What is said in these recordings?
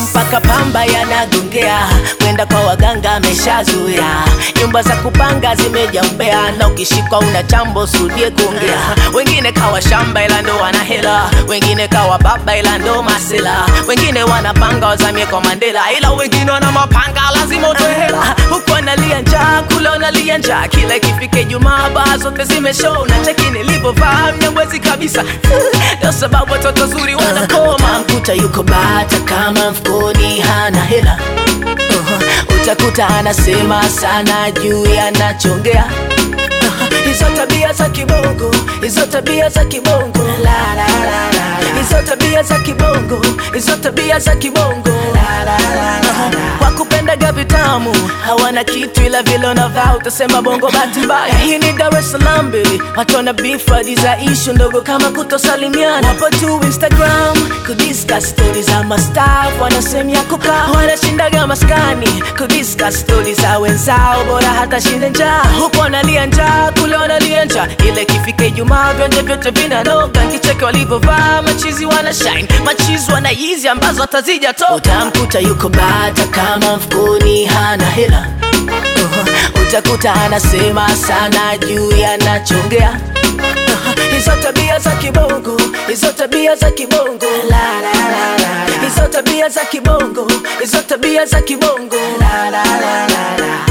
macho mpaka pamba yanagongea, kwenda kwa waganga ameshazoea, nyumba za kupanga zimejaa umbea, na ukishikwa una chambo sudie kuongea. Wengine kawa shamba ila ndo wana hela, wengine kawa baba ila ndo masela, wengine wanapanga wazamie kwa Mandela, ila wengine wana mapanga lazima utoe hela, huku analia njaa, kule unalia njaa, kila ikifika Ijumaa baa zote zimeshow, na cheki nilivyovaa mnyamwezi kabisa ndio sababu watoto zuri wanakoma. Mkuta yuko bata kama mfukoni hana hela uh-huh. Utakuta anasema sana juu yanachongea uh-huh. Hizo tabia za kibongo, hizo tabia za kibongo, la, la, la, la. hizo tabia za kibongo, hizo tabia za kibongo, la, la, la, la, la. Kwa kupendaga vitamu hawana kitu, ila vile unavaa utasema bongo bahati mbaya. Hii ni Dar es Salaam baby, watu wana beef hadi za ishu ndogo kama kutosalimiana. Wapo tu Instagram kudiscuss stories za mastaff, wana sehemu ya kukaa, wanashindaga maskani kudiscuss stories za wenzao, bora hata shinde njaa. Huko wanalia njaa, kule wanalia njaa, ile ikifika Ijumaa vionje vyote vinanoga, kicheke walivyovaa machizi wana shine, machizi wana yizi ambazo hatazija toka. Utamkuta yuko bata kama mfukoni hana hela uh-huh. Utakuta anasema sana juu yanachongea uh-huh. Hizo tabia za kibongo, hizo tabia za kibongo, la, la, la, la. Hizo tabia za kibongo, hizo tabia za kibongo, la, la, la, la, la.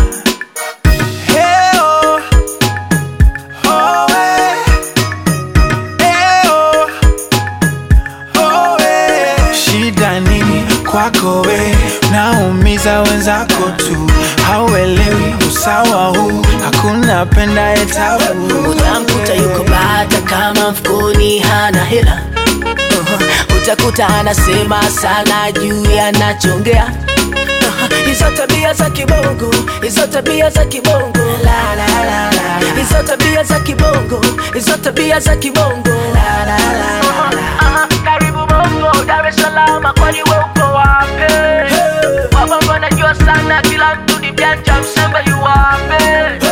Hey, oh. Oh, eh. Hey, oh. Oh, eh. Shida nini kwako we, naumiza wenzako tu, hauelewi usawa huu, hakuna penda etabu. Utamkuta yuko bata kama mfukoni hana hela uh-huh. Utakuta anasema sana juu yanachongea uh-huh. Hizo tabia za kibongo, hizo tabia za kibongo, la, la, la, la. Hizo tabia za kibongo, hizo tabia za kibongo, la, la, la, la, la. Karibu Bongo, Dar es Salaam, kwani we uko wapi? Wababa najua sana, kila mtu ni mjanja, msembe yu wapi?